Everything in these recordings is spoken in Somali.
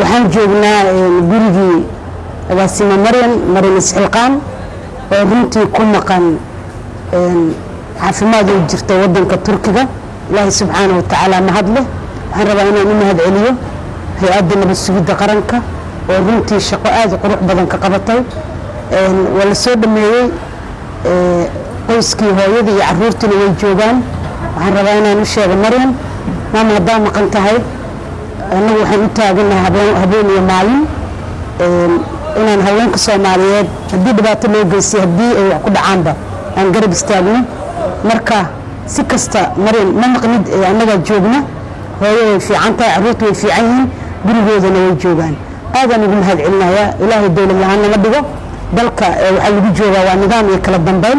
waxaan joognaa gurigii agaasimo maryan maryan isxilqaan oo runtii ku maqan caafimaad u jirta wadanka turkiga ilaahay subxaana wa tacaala mahad leh waxaan rabaa inaan u mahad celiyo hay-adda nabad sugidda qaranka oo runtii shaqo aada qurux badan ka qabatay waa la soo dhameeyey qoyskii hooyadii iyo caruurtiina way joogaan waxaan rabaa inaan u sheego maryan maama haddaa maqan tahay annagu waxaan u taaganahay habeen iyo maalin inaan haweenka soomaaliyeed haddii dhibaato loo geystay haddii ay wax ku dhacaanba aan garab istaagno marka si kasta maryan ma maqnid annagaa joogna hooyo way fiican tahay caruurta way fiican yihiin gurigoodana way joogaan aadaan ugu mahad celinayaa ilaahay dowlad lahaan nama dhigo dalka waxaa lagu joogaa waa nidaam iyo kala dambeyn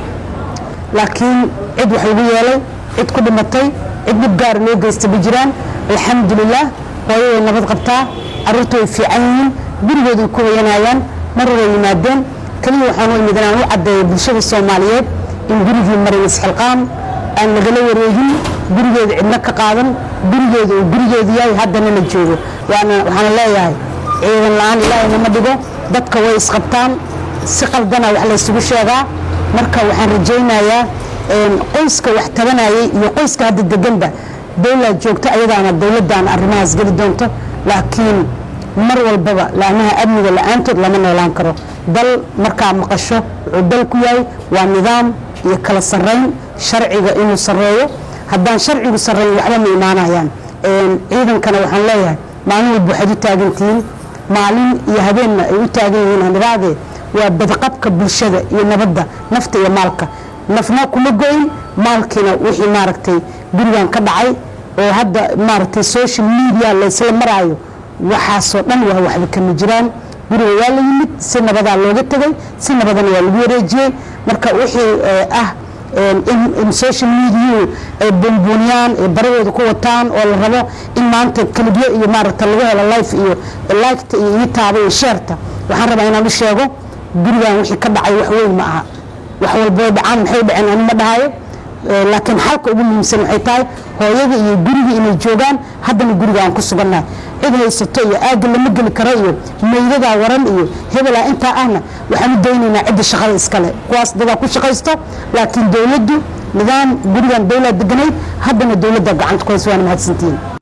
laakiin cid wax lagu yeelay cid ku dhimatay cid dhib gaara loo geysta ma jiraan alxamdulilah hooyo way nabad qabtaa caruurta way fiican yihiin gurigooday ku hoyanayaan mar way yimaadeen keliya waxaan u imid inaan u caddeeyo bulshada soomaaliyeed in gurigii marin isxilqaan aan lagala wareegin gurigeeda cidna ka qaadan gurigeeda uu gurigeedu yahay haddana la joogo waxaana leeyahay ciidan la-aan ilaahay nama dhigo dadka way isqabtaan si qaldana wax laysugu sheegaa marka waxaan rajaynayaa qoyska wax tabanayay iyo qoyska hadda deganba dowlaa joogta ayadaana dowladdaana arrimahaas geli doonto laakiin mar walbaba laamaha amniga la-aantood lama noolaan karo dal markaa maqasho wuxuu dal ku yahay waa nidaam iyo kala sarrayn sharciga inuu sarreeyo haddaan sharcigu sarrayn waxba ma imaanayaan ciidankana waxaan leeyahay maalin walba waxaad u taagantihiin maalin iyo habeenna ay u taagan yihiin haniraadee waa badqabka bulshada iyo nabadda nafta iyo maalka nafna kuma go-in maalkiina wixii maaragtay gurigan ka dhacay oo hadda maaragtay social media laysla maraayo waxaasoo dhan waa waxba kama jiraan guriga waa la yimid si nabadaa looga tegay si nabadana waa lagu wareejiyey marka wixii ah in social mediau ay buunbuuniyaan ay baradooda ku wataan oo la rabo in maanta kalibyo iyo maaragta lagu helo life iyo liketa iyo itaaba iyo sheerta waxaan rabaa inaan u sheego gurigan wixii ka dhacay wax weyn ma aha wax walboo dhacaan maxay dhaceen ani ma dhahayo laakiin xalka ugu muhiimsan waxay tahay hooyada iyo gurigii inay joogaan haddana guriga aan ku sugannahay cid haysato iyo aagga lama geli karo iyo maydadaa waran iyo hebelaa intaa ahna waxaan u daynaynaa cidda shaqada iskale kuwaas dadaa ku shaqaysto laakiin dowladdu nidaam gurigan dowlaa deganayd haddana dowladda gacanta ku haysa waana mahadsantihiin